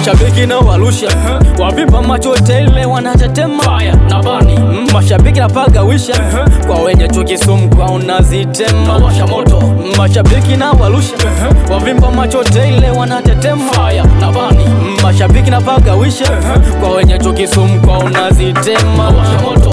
mashabiki na warusha wavimba macho tele wanatetema na bani mashabiki napagawisha kwa wenye chuki sumu kwa unazitema washa moto mashabiki na warusha wavimba macho tele wanatetema na bani mashabiki napagawisha kwa wenye chuki sumu kwa unazitema washa moto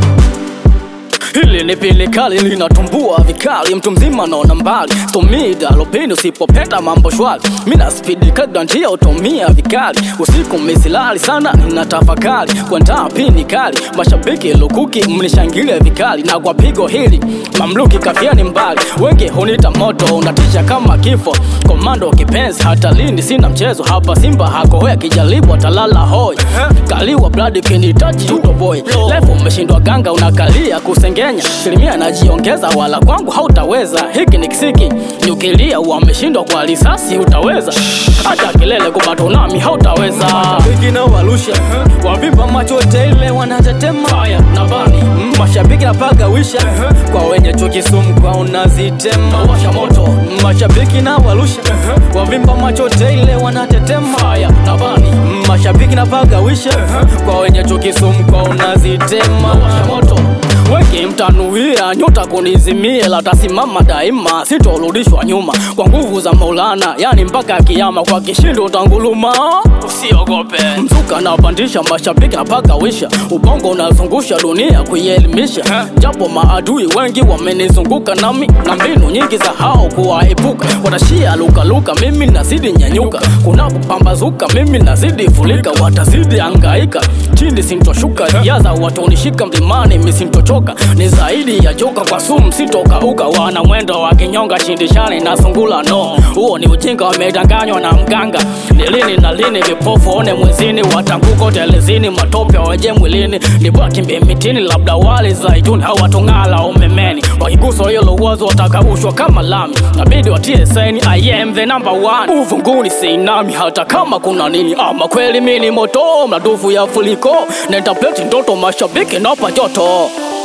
Hili ni pili kali linatumbua vikali, mtu mzima naona mbali, stomida lopini usipopenda mambo shwari, mina spidi kadra njia utumia vikali, usiku misilali sana nina tafakari, kuandaa pini kali, mashabiki lukuki mnishangilia vikali, na kwa pigo hili mamluki kafiani mbali, wengi hunita moto unatisha kama kifo, komando kipenzi hata lini sina mchezo hapa, Simba hakohoya kijaribu atalala hoi, kaliwa blood kinitaji utoboy, lefu umeshindwa ganga unakalia kusenge Kenya asilimia najiongeza, wala kwangu hautaweza. Hiki ni kisiki nyukilia, wameshindwa kwa risasi, utaweza hata kilele kupata nami hautaweza. Mashabiki na warusha wavimba macho tele wanatetema na bani mashabiki napagawisha kwa wenye chuki sumu kwa unazitema washa moto mashabiki na warusha wavimba macho tele wanatetema na bani mashabiki napagawisha kwa wenye chuki sumu kwa unazitema washa moto wengi mtanuia nyota kunizimie, latasimama daima, sitorudishwa nyuma kwa nguvu za Maulana, yani mpaka kiama, kwa kishindo utanguluma. Usiogope mzuka napandisha, mashabiki napagawisha, ubongo unazungusha dunia kuielimisha, japo maadui wengi wamenizunguka nami na mbinu nyingi za hao kuwaepuka, watashia lukaluka, mimi nazidi nyanyuka, kunapopambazuka mimi nazidi fulika, watazidi angaika chini, sintoshuka riadha, watonishika mlimani, misintochoka ni zaidi ya joka kwa sumu sitokauka, wana mwendo wa kinyonga shindishani na sungula no, huo ni ujinga, wamedanganywa na mganga. Ni lini na lini vipofu one mwezini, watanguko telezini, matope waje mwilini, ni baki mitini, labda wali zaituni au watungala umemeni, wakigusa hilo uwazo watakaushwa kama lami, nabidi watie saini, I am the number one, uvunguni seinami, hata kama kuna nini, ama kweli mini moto, mladufu ya fuliko, nentapeti ndoto, mashabiki napa joto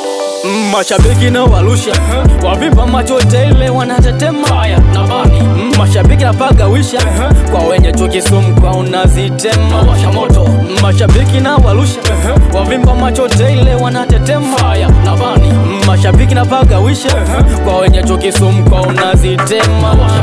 Mashabiki na warusha wavimba macho tele wanatetema na bani mashabiki napagawisha kwa wenye chuki sumu kwa unazitema washa moto mashabiki na warusha wavimba macho tele wanatetema na bani mashabiki napagawisha kwa wenye chuki sumu kwa unazitema washa